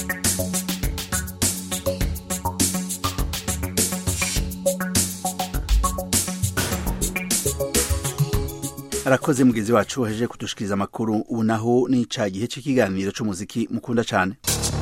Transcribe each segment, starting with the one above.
arakoze mugenzi wacu wahejeje kudushikiriza amakuru ubu naho ni ca gihe c'ikiganiro c'umuziki mukunda cane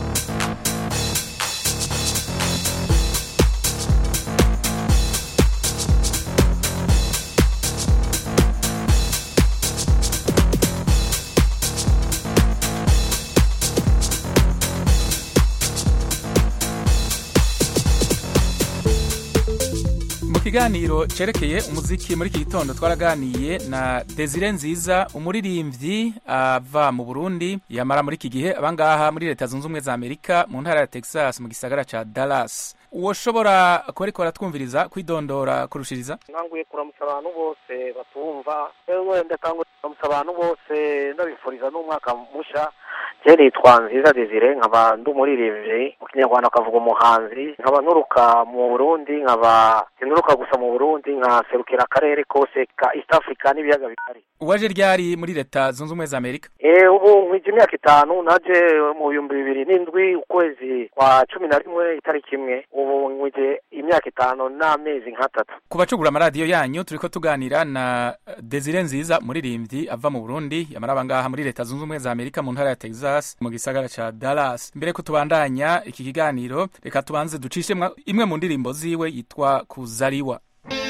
mu kiganiro cerekeye umuziki muri iki gitondo twaraganiye na desire nziza umuririmbyi ava mu burundi yamara muri iki gihe abangaha muri leta zunze ubumwe za amerika mu ntara ya texas mu gisagara ca dallas uwoshobora kubariko baratwumviriza kwidondora kurushiriza nkanguye kuramutsa abantu bose batumva ewe ndakanguye kuramutsa abantu bose ndabifuriza n'umwaka musha je nitwa nziza desire nkaba ndi umuririmbyi mu kinyarwanda akavuga umuhanzi nkaba nturuka mu burundi nkaba sinuruka gusa mu burundi nkaserukira akarere kose ka east africa n'ibiyaga bigari uwaje ryari muri leta zunze ubumwe za amerika Eh, ubu nkwije imyaka itanu naje mu bihumbi bibiri n'indwi ukwezi kwa cumi na rimwe itariki imwe ubu nkwije imyaka itanu n'amezi nk'atatu ku bacugura amaradiyo yanyu turiko tuganira na desire nziza umuririmbyi ava mu burundi yamara abangaha muri leta zunze ubumwe za amerika mu ntara ya texas mu gisagara ca dallas mbere ko tubandanya iki kiganiro reka tubanze ducishe mwa- imwe mu ndirimbo ziwe yitwa kuzariwa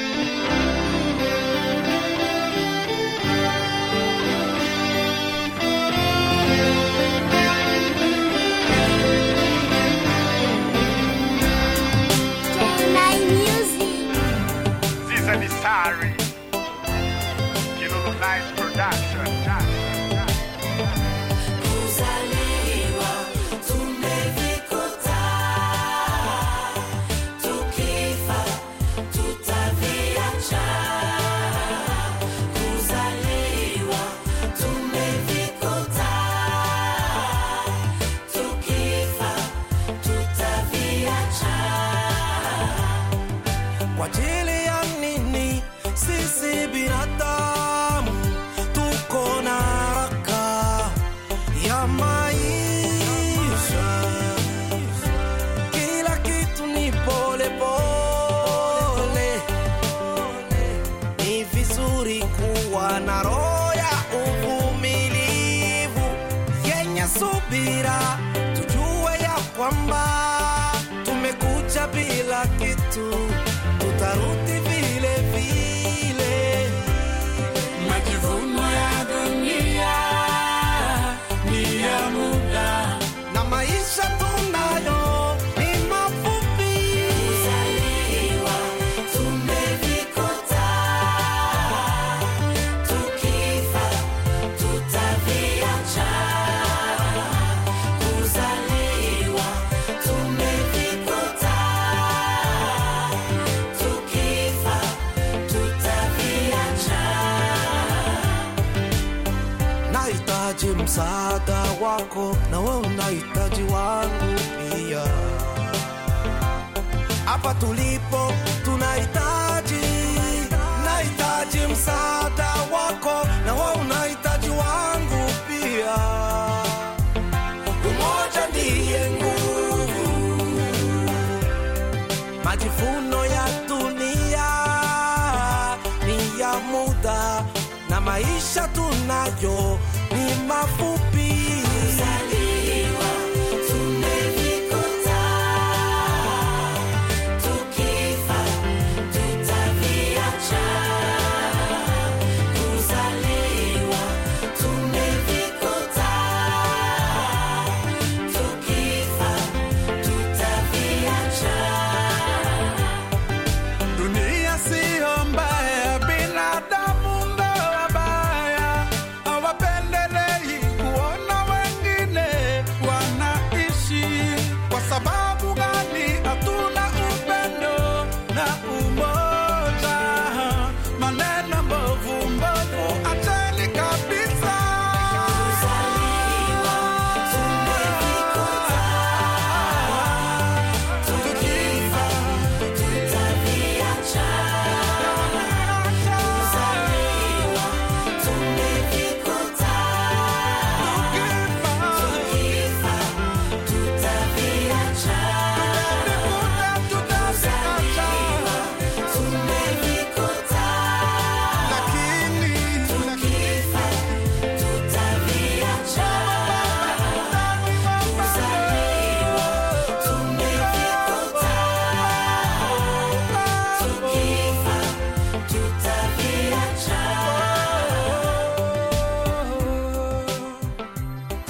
Ziza Nisari, Kilolo Nice Production. Kuzaliwa tumevikuta, tukifa tutaviacha. Kuzaliwa tumevikuta, tukifa tutaviacha. Kwa ajili ya nini sisi binadamu tuko na haraka ya maisha? Kila kitu ni pole pole, ni vizuri kuwa na roho ya uvumilivu yenye subira, tujue ya kwamba tumekuja bila kitu, tutarudi vile vile. Majivuno ya dunia ni ya muda, na maisha tunayo ni mafupi. Kuzaliwa tumevikuta, tukifa tutaviacha. Kuzaliwa tumevikuta, tukifa tutaviacha. Nahitaji msaada wako na wewe unahitaji wangu pia. Hapa tulipo tunahitaji, nahitaji msaada wako na wewe unahitaji wangu pia. Umoja ndiye nguvu. Majivuno ya dunia ni ya muda na maisha tunayo ni mafupi. Kuzaliwa tumevikuta, tukifa tutaviacha. Kuzaliwa tumevikuta, tukifa tutaviacha. Dunia siyo mbaya, binadamu ndo wabaya, hawapendelei kuona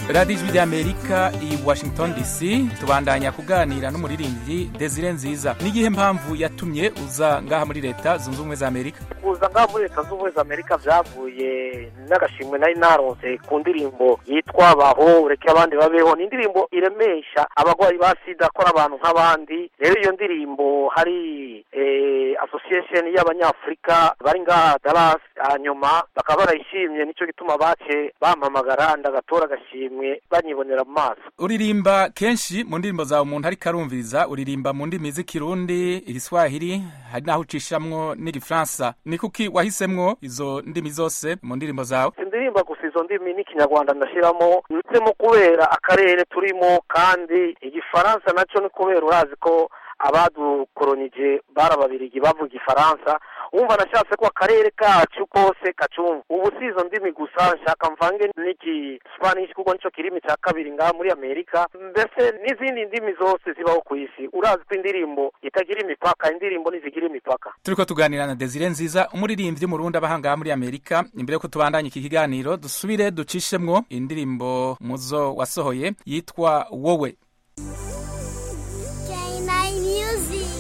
radiyo ijwi ry'amerika i washington dc tubandanya kuganira n'umuririmbyi desire nziza n'igihe mpamvu yatumye uza ngaha muri leta zunze ubumwe za amerika kuza ngaha muri leta z'ubumwe za amerika byavuye n'agashimwe nari naronse ku ndirimbo yitwa baho ureke abandi babeho ni indirimbo iremesha abarwayi ba sida akora abantu nk'abandi rero iyo ndirimbo hari eh, association y'abanyafurika bari ngaha dallas hanyuma bakaba barayishimye nicyo gituma bace bampamagara ndagatora agashimwe banyibonera mu maso uririmba kenshi mu ndirimbo zawe umuntu ariko arumviriza uririmba mu ndimi z'ikirundi igiswahili hari n'aho ucishamwo n'igifaransa ni kuki wahisemwo izo ndimi zose mu ndirimbo zawe indirimba gusa izo ndimi n'ikinyarwanda ndashyiramo ndetsemo kubera akarere turimo kandi igifaransa nacyo ni kubera urazi ko abadukoronije bari ababirigi bavuga igifaransa wumva nashatse ko akarere kacu kose kacumva ubu si izo ndimi gusa nshaka mvange n'igisipanishi kuko nicyo kirimi cya kabiri ngaha muri amerika mbese n'izindi ndimi zose zibaho ku isi urazi ko indirimbo itagira imipaka indirimbo ntizigira imipaka turiko tuganira na desire nziza umuririmbyi murundi aba ngaha muri amerika imbere yuko tubandanya iki kiganiro dusubire ducishemwo indirimbo muzo wasohoye yitwa wowe K9 Music.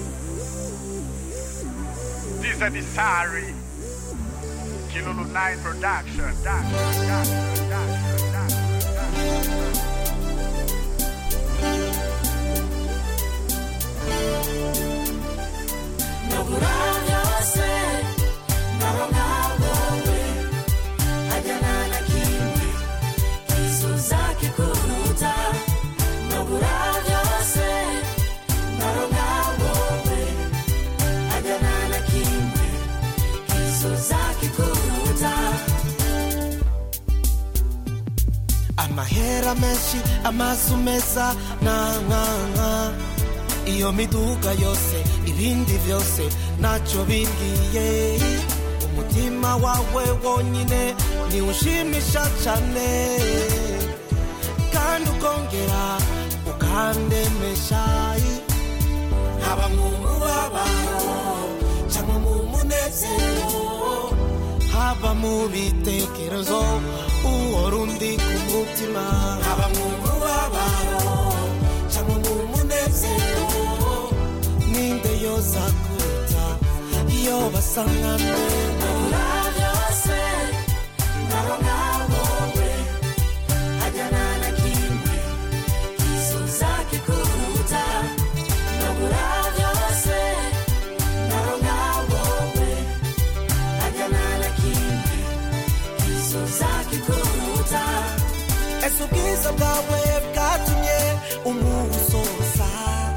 These are the sorry. Kilolo 9 production. Production, production, production, production. Nobura byose ndabona wowe hajyana na kimwe kizuza kikuruta Nobura byose ndabona wowe hajyana na kimwe kizuza kikuruta amahera menshi amazu meza nankanka iyo miduga yose ibindi byose ntacyo bimbwiye umutima wawe wonyine niwo ushimisha cyane kandi ukongera ukandemesha haba mu mubabaro cyangwa mu munezero haba mu bitekerezo uhora undi ku mutima haba mu mubabaro cyangwa mu munezero ninde yoza kuruta iyo basanganywe Nobura byose ndabona wowe hajyana na kimwe kizuza kikuruta Nobura byose ndabona wowe hajyana na kimwe kizuza kikuruta ese ubwiza bwawe bwatumye umusoza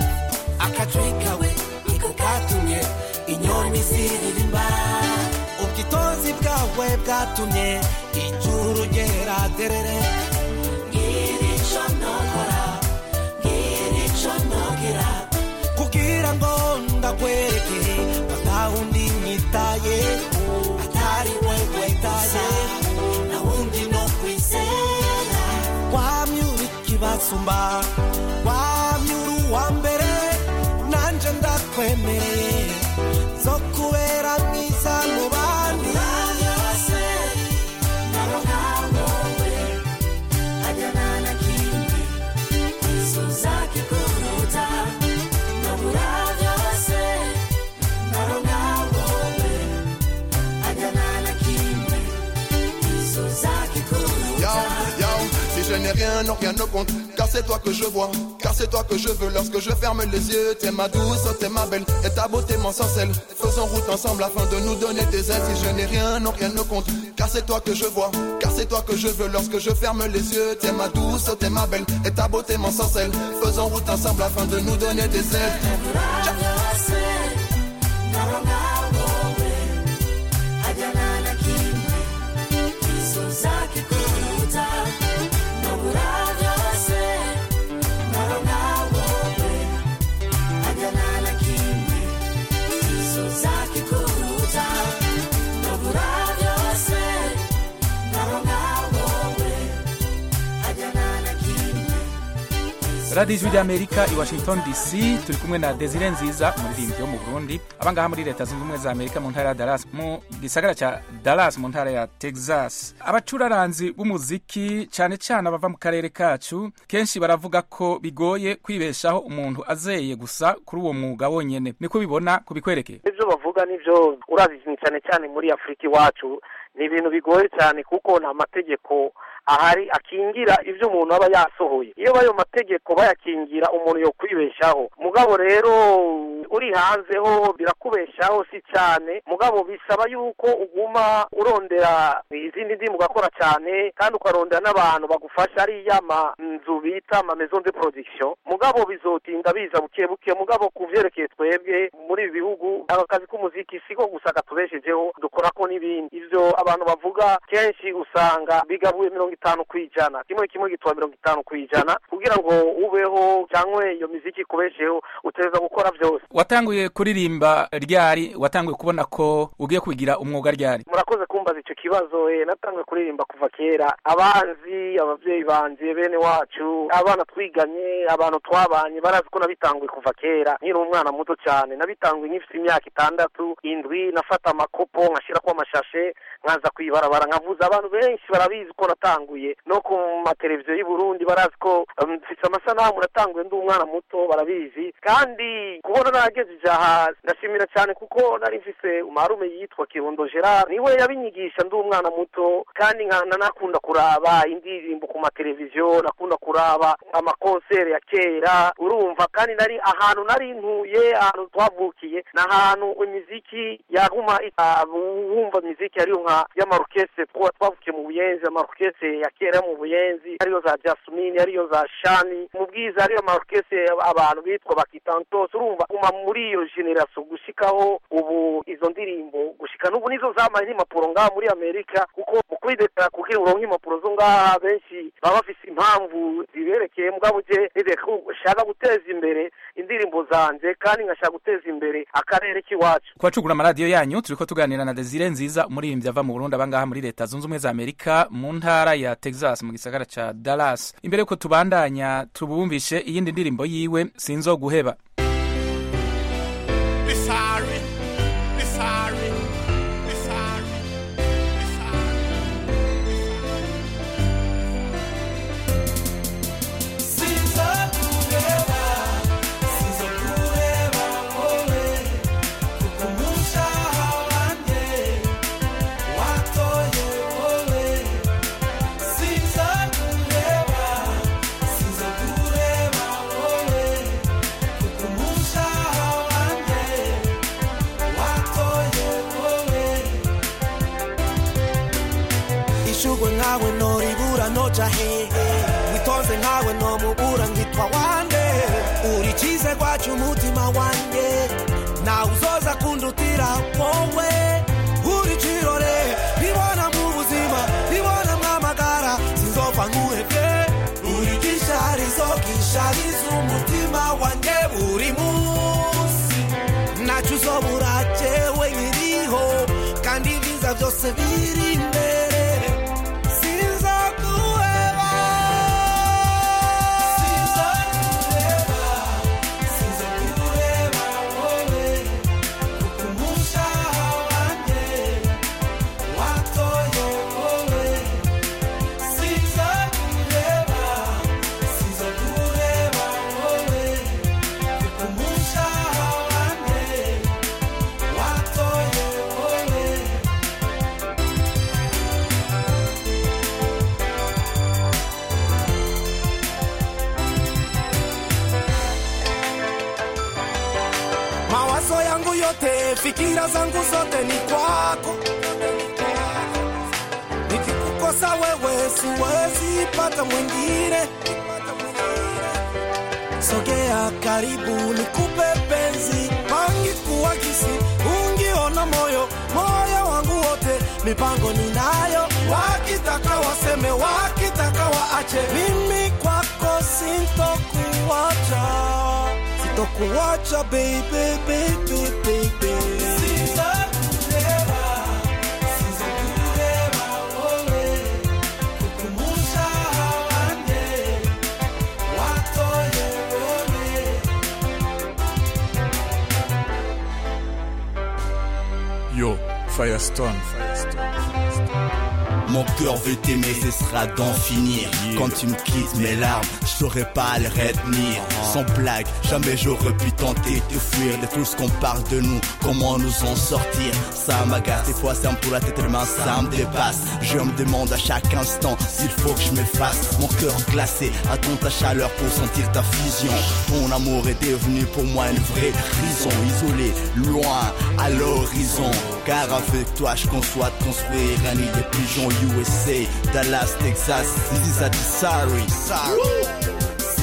akajwi kawe niko katumye inyoni ziririmba ubwitonzi bwawe bwatumye ijuru ryera derere ngira icyo nokora ngira icyo nogera kugira ngo ndakwereke batawundi nyitaye atari wewe taye na wundi no kwizera wamyura ikibasumba wamyura uwa mbere nanje ndakwemereye zo kubera mwiza mu bandi byose ndabona wowe hajyana na kimwe kizuza kikuruta ndabura byose ndabona wowe hajyana na kimwe kizuza Yo, kikuruta yo, si je n'ai rien, non rien ne compte Car c'est toi que je vois, car c'est toi que je veux Lorsque je ferme les yeux, t'es ma douce, t'es ma belle Et ta beauté m'ensorcelle Faisons route ensemble afin de nous donner des ailes Si je n'ai rien, non rien ne compte Car c'est toi que je vois, car c'est toi que je veux Lorsque je ferme les yeux, t'es ma douce, t'es ma belle Et ta beauté m'ensorcelle Faisons route ensemble afin de nous donner des ailes byose ndabona wowe hajyana na kimwe kizuza kikuruta ndabura byose ndabona wowe hajyana na kimwe kizuza kikuruta ndabura byose ndabona wowe hajyana na kimwe radiyo ijwi ry'amerika i washington dc turi kumwe na desire nziza umuririmbyi wo mu burundi abangaha muri leta zunze ubumwe za amerika mu ntara ya dallas mu gisagara cya dallas mu ntara ya texas abacuraranzi b'umuziki cyane cyane abava mu karere kacu kenshi baravuga ko bigoye kwibeshaho umuntu azeye gusa kuri uwo mwuga wonyene niko bibona kubikwerekeye ibyo bavuga nibyo urazi cyane cyane muri afurika iwacu ni ibintu bigoye cyane kuko nta mategeko ahari akingira ibyo umuntu aba yasohoye iyo ayo mategeko bayakingira umuntu yo kwibeshaho mugabo rero uri hanze ho birakubeshaho si cyane mugabo bisaba yuko uguma urondera izindi ndimu ugakora cyane kandi ukarondera n'abantu bagufasha ariya manzu bita ama maison de production mugabo bizotinda biza buke buke mugabo ku vyerekeye twebwe muri ibi bihugu aka kazi k'umuziki siko gusa katubeshejeho dukorako n'ibindi ivyo abantu bavuga kenshi usanga bigabuye mirongo itanu ku ijana kimwe kimwe gitwa mirongo itanu ku ijana kugira ngo ubeho cyangwa iyo miziki ikubesheho utegereza gukora byose watanguye kuririmba ryari watanguye kubona ko ugiye kubigira umwuga ryari murakoze kumbaza icyo kibazo eh, natanguye kuririmba kuva kera abanzi ababyeyi banje bene wacu abana twiganye abantu twabanye barazi ko nabitanguye kuva kera nkiri umwana muto cyane nabitanguye nkifite imyaka itandatu indwi nafata amakopo nkashyirako amashashe nkaza kwibarabara nkavuza abantu benshi barabizi ko natanguye no ku mateleviziyo y'u Burundi barazi ko um, mfite amasanamu natanguye ndi umwana muto barabizi kandi kubona naragejeje aha ndashimira cyane kuko nari mfise umarume yitwa Kirundo Gerard niwe yabinyigisha ndi umwana muto kandi nka- nakunda kuraba indirimbo ku mateleviziyo nakunda kuraba amakonseri ya kera urumva kandi nari ahantu nari ntuye ahantu twavukiye ni ahantu imiziki yaguma ita- wumva imiziki ariyo nka y'amarokese twa twavukiye mu buyenzi amarokese ya kera yo mu buyenzi ariyo za jasmine ariyo za shani mu bwiza ariyo amarokese abantu bitwa bakitantos urumva guma muri iyo generasiyo gushikaho ubu izo ndirimbo gushika n'ubu nizo zamaye n'impapuro ngaha muri amerika kuko mu kwidekara kugira uronke impapuro zo ngaha benshi baba bafise impamvu ziberekeye mugabo je nideka ushaka guteza imbere indirimbo zanje kandi nkashaka guteza imbere akarere k'iwacu kubacugura amaradiyo yanyu turiko tuganira na desire nziza umuririmbyi ava mu burundi abangaha muri leta zunze ubumwe za amerika mu ntara ya texas mu gisagara ca dallas imbere yuko tubandanya tubumvishe iyindi ndirimbo yiwe sinzoguheba Sorry, sorry, sorry, Sinzokureba, sinzokureba wowe kuko umushaha wanjye watoye wowe Sinzokureba, sinzokureba wowe kuko umushaha wanjye watoye wowe ishugwe nkawe noribura noja hehe witonze nkawe nomubura nkitwa wande uri cize gwacu umutima wanje nawe uzoza kundutira wowe uri cirore nibona mu buzima nibona mwamagara sinzopfa nkuhevye uri gisharizo gishariza umutima wanje buri munsi nacu uzobura jewe nkiriho kandi ibyiza byose biri imbere sinzaguheba sinzaguheba sinzaguheba wowe kuko umushaha wanjye watoye wowe sinzaguheba sinzaguheba wowe kuko umushaha wanjye watoye wowe mawazo yangu yote fikira zangu zote ni kwako nikikukosa wewe siwezi pata mwingine sogea karibu nikupe penzi pangi kuwakisi ungiona moyo moyo wangu wote mipango ninayo wakitaka waseme wakitaka waache mimi kwako sintokuwacha sitokuwacha baby baby baby Sinzakureba, sinzakureba wowe kuko umushaha wanjye watoye Firestone. Mon cœur veut t'aimer, ce sera d'en finir. Quand tu me quittes, mes larmes, je saurais pas les retenir. Sans blague, jamais j'aurais pu tenter de fuir de tout ce qu'on parle de nous. Comment nous en sortir Ça m'agace, des fois ça me tourne la tête, mains, ça me dépasse. Je me demande à chaque instant s'il faut que je m'efface. Mon cœur glacé, attends ta chaleur pour sentir ta fusion. Ton amour est devenu pour moi une vraie prison. Isolé, loin, à l'horizon. Car avec toi, je conçois de construire un nid de pigeons USA, Dallas, Texas. This is a sorry. sorry.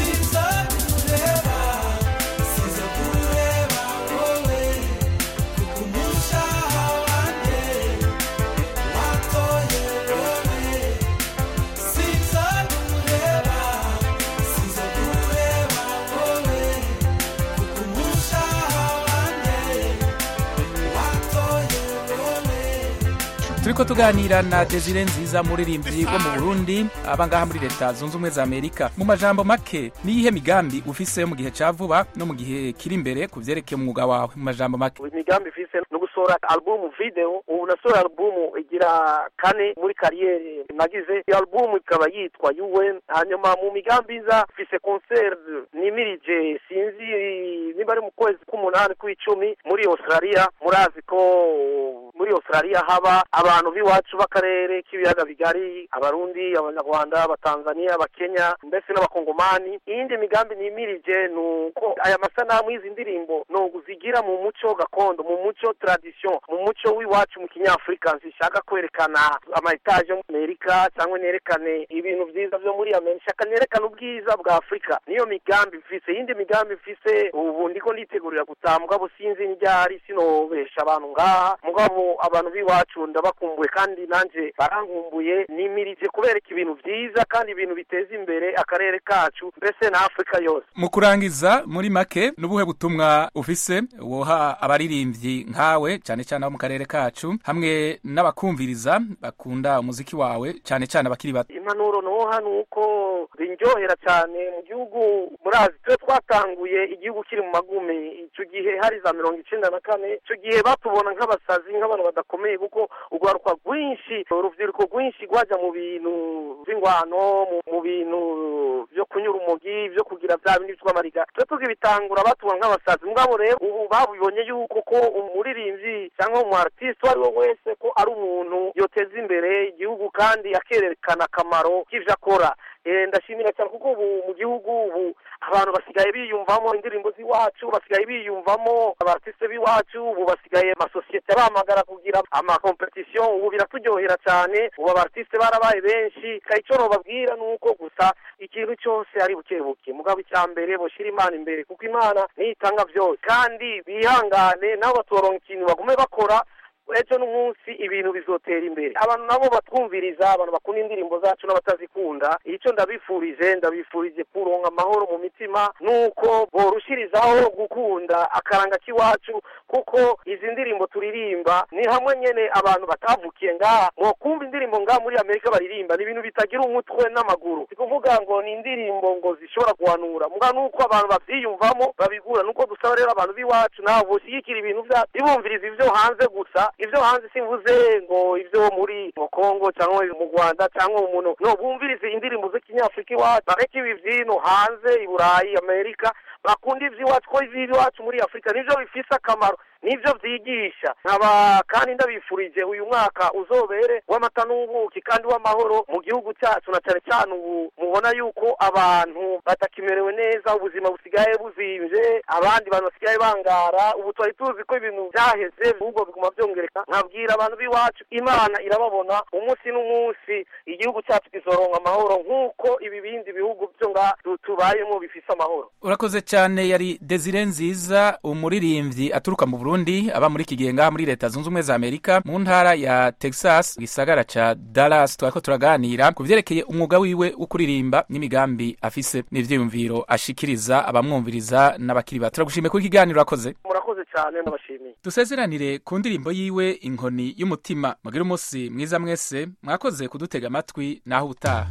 turiko tuganira na desire nziza muririmbyi wo mu burundi aba ngaha muri leta zunze ubumwe za amerika mu majambo make niyihe migambi ufise yo mu gihe ca vuba no mu gihe kiri imbere ku vyerekeye umwuga wawe mu majambo make imigambi ifise no gusohora album video ubu nasohora album igira kane muri kariyeri nagize iyo album ikaba yitwa UN hanyuma mu migambi iza mfise concert nimirije sinzi niba ari mu kwezi k'umunani kw'icumi muri Australia murazi ko muri Australia haba abantu b'iwacu b'akarere k'ibiyaga bigari abarundi abanyarwanda abatanzania abakenya mbese n'abakongomani iyindi migambi nimirije ni uko aya masanamu y'izi ndirimbo ni uzigira mu muco gakondo mu muco tradition mu muco w'iwacu mu kinyafurika zishaka kwerekana amaetaje yo muri amerika cyangwa nerekane ibintu byiza byo muri amerika shaka nerekane ubwiza bwa afurika niyo migambi mfise iyindi migambi mfise ubu ndiko nditegurira gutaha mugabo sinzi n'iryari sinobesha abantu ngaha mugabo abantu b'iwacu ndabakumbuye kandi nanje barankumbuye nimirije kubereka ibintu byiza kandi ibintu biteza imbere akarere kacu mbese na afurika yose mu kurangiza muri make n'ubuhe butumwa ufise woha abaririmbyi nkawe cyane cyane abo mu karere kacu hamwe n'abakumviriza bakunda umuziki wawe cyane cyane abakiri bato impanuro noha ni uko zinryohera cyane mu gihugu murazi twe twatanguye igihugu kiri mu magume icyo gihe hari za mirongo icenda na kane icyo gihe batubona nk'abasazi nk'abantu badakomeye kuko urwaruka rwinshi urubyiruko rwinshi rwajya mu bintu by'ingwano mu bintu byo kunyura umugi byo kugira bya bindi by'amariga twe tuzibitangura batubona nk'abasazi mugabo rero ubu babibonye yuko ko umuririmbyi cyangwa umu artiste uwo ari we wese ko ari umuntu yoteza imbere igihugu kandi akerekana akamaro k'ivyo akora ndashimira cyane kuko ubu mu gihugu ubu abantu basigaye biyumvamo indirimbo z'iwacu basigaye biyumvamo abartiste b'iwacu ubu basigaye amasosiyete bahamagara kugira amakompetisiyo ubu biraturyohera cyane ubu abartiste barabaye benshi icyo nobabwira ni uko gusa ikintu cyose ari buke buke mugabo icya mbere boshyira imana imbere kuko imana niyo itanga byose kandi bihangane nabo batoronka ikintu bagume bakora ejo n'umunsi ibintu bizotera imbere abantu nabo batwumviriza abantu bakunda indirimbo zacu n'abatazikunda icyo ndabifurije ndabifurije kuronka amahoro mu mitima nuko borushirizaho gukunda akaranga k'iwacu kuko izi ndirimbo turirimba ni hamwe nyene abantu batavukiye ngaha mwokumva indirimbo ngaha muri amerika baririmba ni ibintu bitagira umutwe n'amaguru si kuvuga ngo ni indirimbo ngo zishobora guhanura muga nuko abantu bavyiyumvamo babigura nuko dusaba rero abantu b'iwacu nabo boshyigikira ibintu vyacu ntibumviriza ivyo hanze gusa ivyo hanze simvuze ngo ivyo muri mu Kongo cyangwa mu Rwanda cyangwa mu muno no bumvirize indirimbo z'ikinyafurika iwacu bareke ibi vyino hanze i Burayi Amerika bakunda ivy'iwacu ko ivy'iwacu muri Afurika nivyo bifise akamaro nivyo vyigisha nkaba kandi ndabifurije uyu mwaka uzobere w'amata n'ubuki kandi w'amahoro mu gihugu cyacu na cyane cyane ubu mubona yuko abantu batakimerewe neza ubuzima busigaye buzimvye abandi bantu basigaye bangara ubu twari tuzi ko ibintu byaheze ahubwo biguma byongereka nkabwira abantu b'iwacu imana irababona umunsi n'umunsi igihugu cyacu kizoronka amahoro nk'uko ibi bindi bihugu byo nga tubayemo bifise amahoro urakoze cyane yari desire nziza umuririmbyi aturuka mu burundi aba muri iki gihe ngaha muri leta zunze ubumwe za amerika mu ntara ya texas gisagara ca dallas twariko turaganira ku vyerekeye umwuga wiwe wo kuririmba n'imigambi afise n'ivyiyumviro ashikiriza abamwumviriza n'abakiri bato turagushimiye kuri ikiganiro urakoze murakoze cyane ndabashimiye dusezeranire ku ndirimbo yiwe inkoni y'umutima mugire umunsi mwiza mwese mwakoze kudutega amatwi naho ubutaha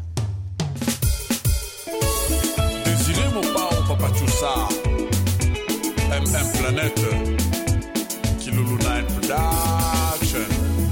Désiré Mopao Papachoussa MM Planète Kilulu 9 Production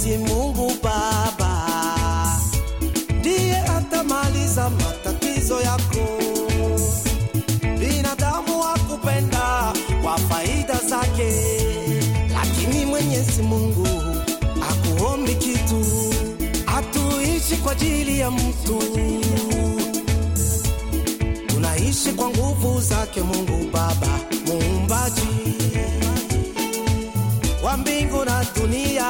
Mwenyezi Mungu Baba ndiye atamaliza matatizo yako. Binadamu hakupenda kwa faida zake, lakini Mwenyezi Mungu akuombi kitu, hatuishi kwa ajili ya mtu, tunaishi kwa nguvu zake Mungu Baba muumbaji wa mbingu na dunia.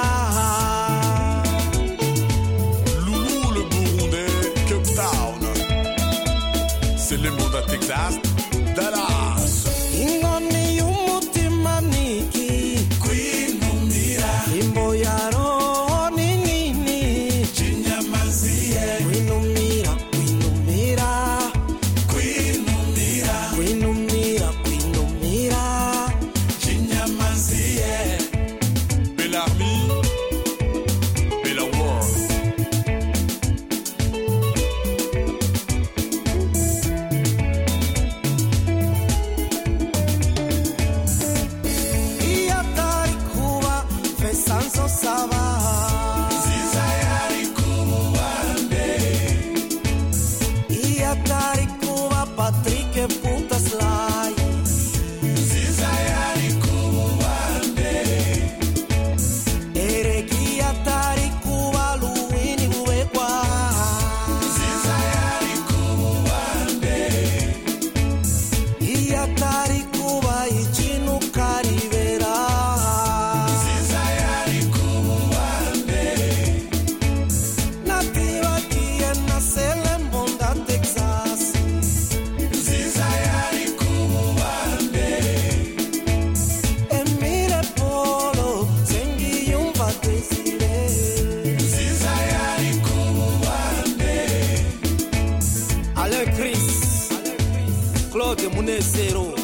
Loulou le Burundais, Cape Town. C'est le monde à Texas, Dallas. Ingoni y'umutima niki kwinumira imbo ya roho ni nini chinyamazie kwinumira kwinumira kwinumira kwinumira kwinumira chinyamazie Belle Army, Bella World. iyo atari kuba pesa nzosaba nziza yari kuba uwande iyo atari kuba patrick putaslayi nziza yari kuba uwande erega iyo atari kuba luwini bubekwa nziza yari kuba uwande iyo atari kuba ikintu karibera nziza yari kuba uwande natibagiye na selembonda texas nziza yari kuba uwande emile polo sengiyumva desire nziza yari kuba uwande ale chris claude munezero